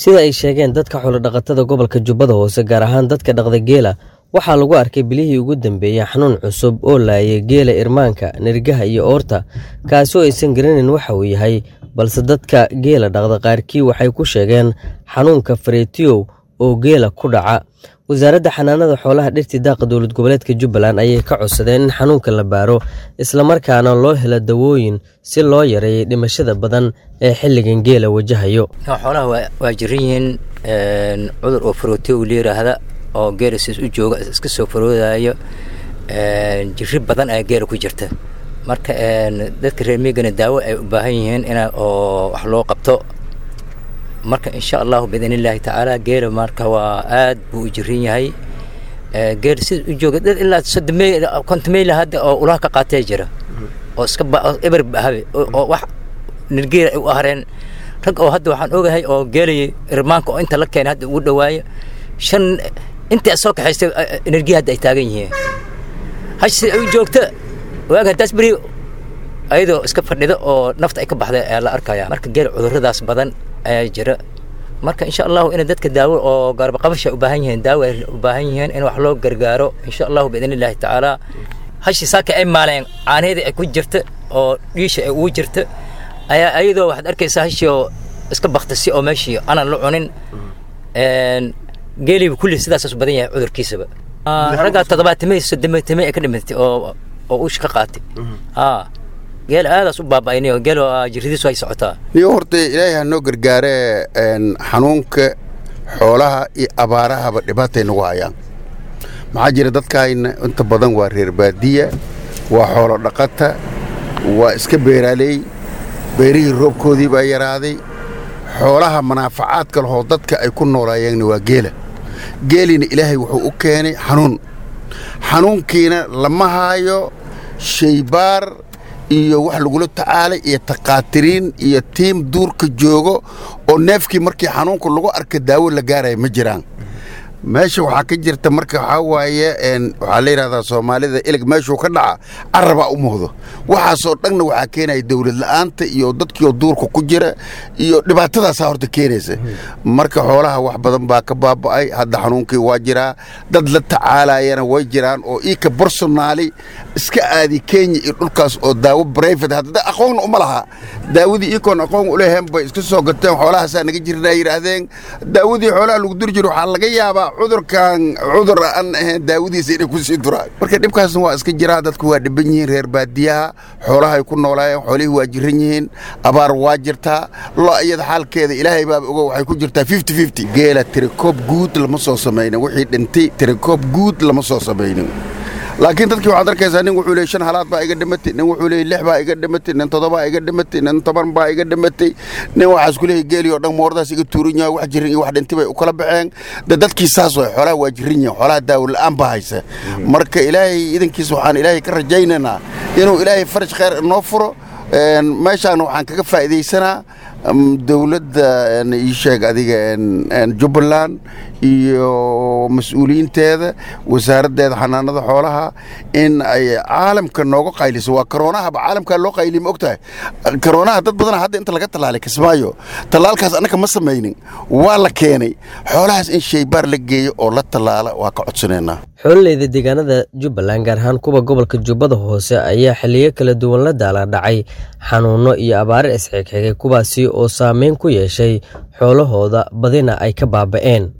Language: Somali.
sida ay sheegeen dadka xoolodhaqatada gobolka jubbada hoose gaar ahaan dadka dhaqda geela waxaa lagu arkay bilihii ugu dambeeyey xanuun cusub oo laayay geela irmaanka nirgaha iyo oorta kaasi oo aysan garanayn waxa uu yahay balse dadka geela dhaqda qaarkii waxay ku sheegeen xanuunka faretiyow oo geela ku dhaca wasaaradda xanaanada xoolaha dhirtii daaqa dowlad goboleedka jubbaland ayay ka codsadeen in xanuunka la baaro islamarkaana loo helo dawooyin si loo yareeyay dhimashada badan ee xilligan geela wajahayo xoolaha waa jiran yihiin cudur oo farootiyow la yiraahda oo geela siis u jooga iska soo faroodayo jiri badan ayaa geela ku jirta marka dadka reer miigana daawo ay u baahan yihiin in oo wax loo qabto marka insha allahu biidn illaahi tacaala geela marka waa aad buu u jiran yahay geel sida u jooga dad ilaa soddon konton meyl hadda oo ulaha ka qaatee jira oo iska eber habe oo wax nirgeela ay u ahreen rag oo hadda waxaan ogahay oo geelay irmaanka oo inta la keenay hadda ugu dhawaayo shan inta soo kaxaystay energia hadda ay taagan yihiin hashi ay u joogta waaga haddaas beri ayadoo iska fadhida oo nafta ay ka baxday ayaa la arkaya marka geel cuduradaas badan ayaa jira marka insha allahu inay dadka daawo oo garbaqabasha u baahan yihiin daawo ay u baahan yihiin in wax loo gargaaro insha allahu biidn illaahi tacaala hashi saaka ay maaleen caanaheedii ay ku jirta oo dhiisha ay ugu jirta ayaa ayadoo waxaad arkaysaa hashi oo iska baktasi oo meeshii aanan la cunin geeliba kulli sidaasaas badan yahay cudurkiisaba raggaa toddobaatimay soddomatimay ay ka dhimatay oo oo uusha ka qaatay geel aadaas u baaba'aynay oo geel jirridiisu ay socotaa niyo horta ilaahay ha noo gargaaree xanuunka xoolaha iyo abaarahaba dhibaatay nagu hayaan maxaa jira dadkaayna inta badan waa reer baadiya waa xoolo dhaqata waa iska beeraaley beerihii roobkoodii baa yaraaday xoolaha manaafacaadka lahoo dadka ay ku noolaayeenna waa geela geelina ilaahay wuxuu u keenay xanuun xanuunkiina lama haayo shaybaar iyo wax lagula tacaalay iyo takhaatiriin iyo tiim duurka joogo oo neefkii markii xanuunka lagu arka daawo la gaaraya ma jiraan meesha waxaa ka jirta marka waxaa waaye waxaa la yidhahdaa soomaalida ilig meeshuu ka dhaca carabaa u muuhdo waxaasoo dhanna waxaa keenaya dowlad la'aanta iyo dadkiioo duurka ku jira iyo dhibaatadaasaa horta keenaysa marka xoolaha wax badan baa ka baaba'ay hadda xanuunkii waa jiraa dad la tacaalayana way jiraan oo iika barsonaali iska aadi kenya iyo dhulkaas oo daawo brifate hadda aqoonna uma laha daawadii iikoon aqoon uleheen bay iska soo gateen xoolahaasaa naga jirna ay yidhaahdeen daawadii xoolaha lagu duri jiro waxaa laga yaabaa cudurkan cudur aan ahayn daawadiisa inay ku sii duraan marka dhibkaasna waa iska jiraa dadku waa dhiban yihiin reer baadiyaha xoolahay ku noolaayeen xoolihii waa jiran yihiin abaar waa jirtaa lo iyada xaalkeeda ilaahay baaba ogo waxay ku jirtaa fifty fifty geela tirikoob guud lama soo samaynin wixii dhintay tirikoob guud lama soo samaynin laakiin dadkii waxaad arkaysaa nin wuxuu leeyay shan halaad baa iga dhimatay nin wuxuu leeyay lix baa iga dhimatay nin toddobaa iga dhimatay nin toban baa iga dhimatay nin waxaas ku leeyay geeli oo dhan moordaas iga tuuran yahay wax jirin iyo wax dhintay bay u kala baxeen de dadkii saas way xoolaha waa jirin yihin xoolaha daawo la'aan baa haysa marka ilaahay idankiisa waxaan ilaahay ka rajaynaynaa inuu ilaahay faraj khayr inoo furo meeshaana waxaan kaga faa'iidaysanaa dowladda ii sheeg adiga jubbaland iyo mas-uuliyiinteeda wasaaraddeeda xanaanada xoolaha in ay caalamka nooga qayliso waa karoonahaba caalamkaa loo qayliya ma og tahay karoonaha dad badana hadda inta laga tallaalay kismaayo tallaalkaas annaka ma samaynin waa la keenay xoolahaas in shaybaar la geeyo oo la tallaala waa ka codsanaynaa xoololeyda deegaanada jubbaland gaar ahaan kuwa gobolka jubbada hoose ayaa xilliyo kala duwan la daala dhacay xanuunno iyo abaare isxigxigay kuwaasi oo saameyn ku yeeshay xoolahooda badina ay ka baaba'een